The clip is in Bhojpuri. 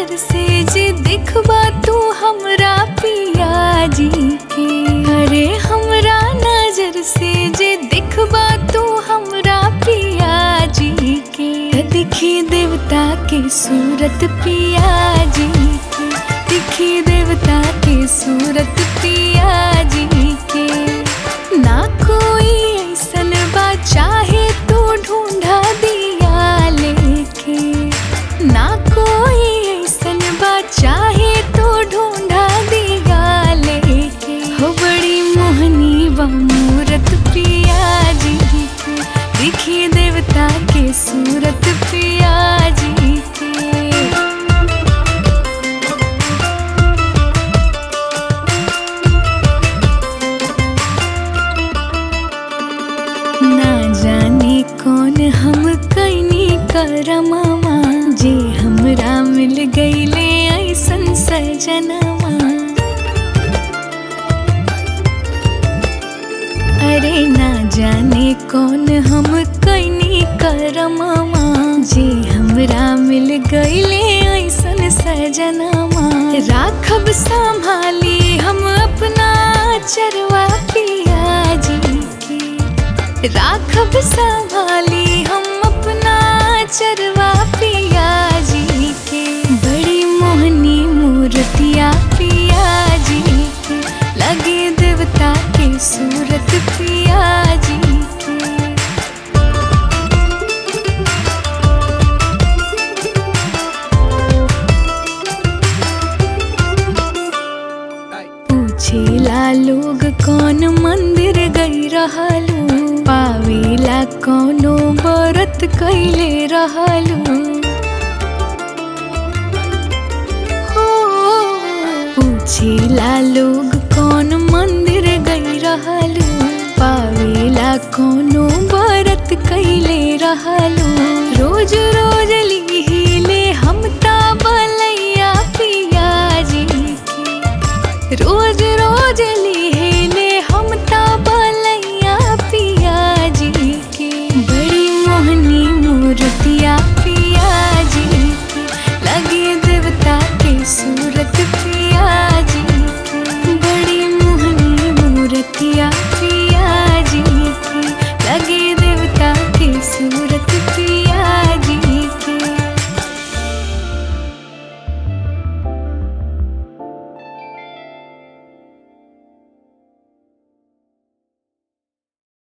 नजर से जे देखबा तू हमरा पिया जी के अरे हमरा नजर से जे देखबा तू हमरा पिया जी के दिखी देवता के सूरत पिया जी के दिखी देवता के सूरत पिया जी के ना कोई ऐसन बा चाहे तू ढूंढा दिया लेके ना कोई ऐसन बा चाहे तू ढूंढा दिया लेके हो बड़ी मोहनी बा मूरत पिया जी के दिखी देवता के सूरत पिया जी के ना जाने कौन हम कैनी करमामा जे हमरा मिल गईले ऐसन सजनमा अरे ना जाने कौन हम कैनी करमामा जे हमरा मिल गईले ऐसन सजनमा राखब संभाली हम अपना चरवा पिया जी के राखब संभाली हम अपना चरवा पिया जी के बड़ी मोहनी मूर्तिया पिया जी के लगे देवता के सूरत पिया जी के पूछेला लोग कौन मंदिर गई रहलू पावेला कौनो व्रत कैले रहलू हो पूछेला लोग कौन मंदिर गई रहलू पावेला कौनो व्रत